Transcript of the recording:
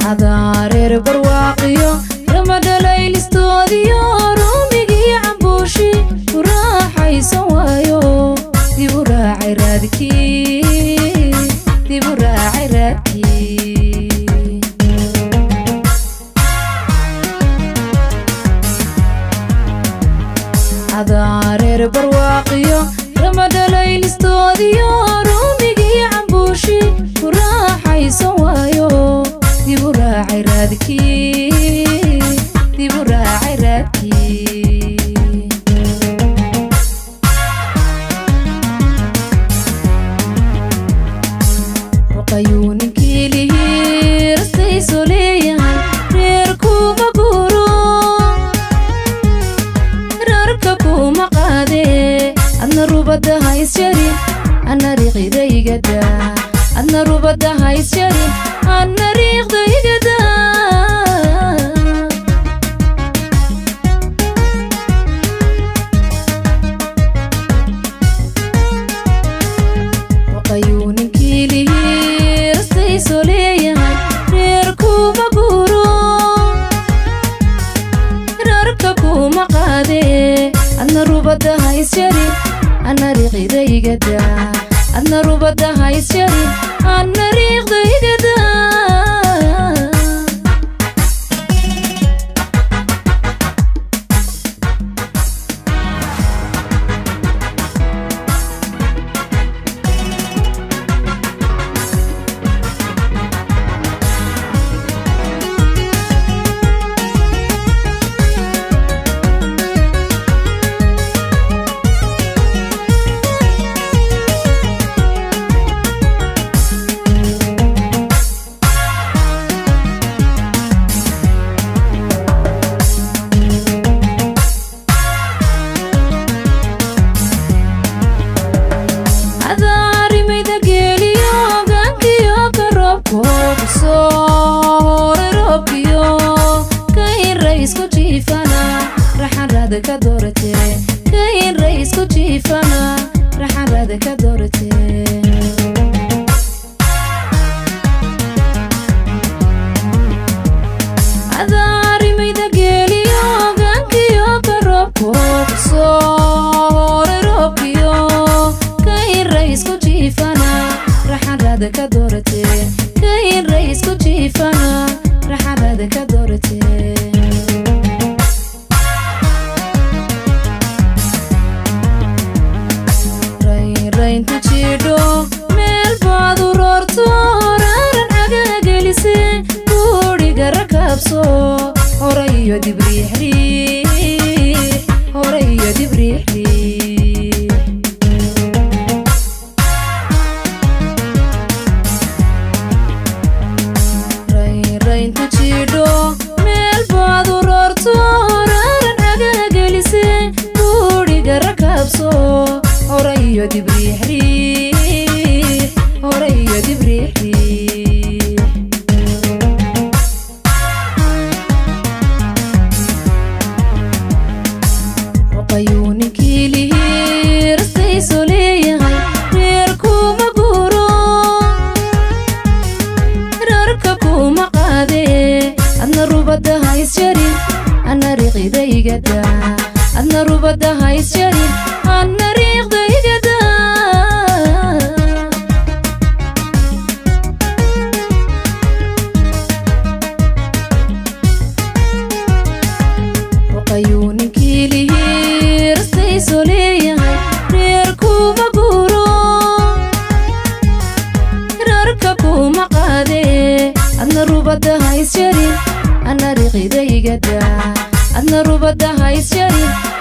adaareer barwaaqiyo ramadhalaylistoodiyo ruumigii cambuushi ku raaxaysan waayo dib u raacay raadkii dib u raacay raadkii adaareer barwaaqiyo ramadhalaylistoodiyo ruumigii cambuushi ku raaxaysan waayo dib u raacay raadkii dib u raacay raadkii ruqayuu ninkii lihii rastayso leeyahay reer kuma guuro rarka kuma qaadee adna rubadda haysjarin anna riiqdaygada adna rubadda haysjarin anna riiqdaygada ruqayuu ninkii lihii rastayso leeyahay reer kuma guuro rarka kuma qaadee adna rubadda haysjarin anna riiqdaygada adna rubadda haysjarin anna riiqdaygada adaarimayda geeliyo gaankiyo ka roobko kusoo hore roobkiyo ka inra isku jiifana raxanrada ka doorate ka inra isku jiifana raxanrada ka doorate adaarimayda geeliyo gaankiyo ka roobko kusoo hore roobkiyo ka inra isku jiifana raxanrada ka doorate ka inra isku jiifana raxanrada ka doorate raynrayntu jiidho meel baad u roorto raaran agagelise guudhiga rakaabso hore iyo dibriixriix hore iyo dibriixriix raynrayntu jiidho meel baad u roorto raaran agagelise guudhiga rakaabso hore iyo dibriixriix hore iyo dibriixriix ruqayuu ninkii lihii rastayso leeyahay reer kuma guuro rarka kuma qaadee adna rubadda haysjarin anna riiqdaygada adna rubadda haysjarin anna riiqdaygada ruqayuu ninkii lihii rastayso leeyahay reer kuma guuro rarka kuma qaadee adna rubadda haysjarin anna riiqdaygada adna rubadda haysjarin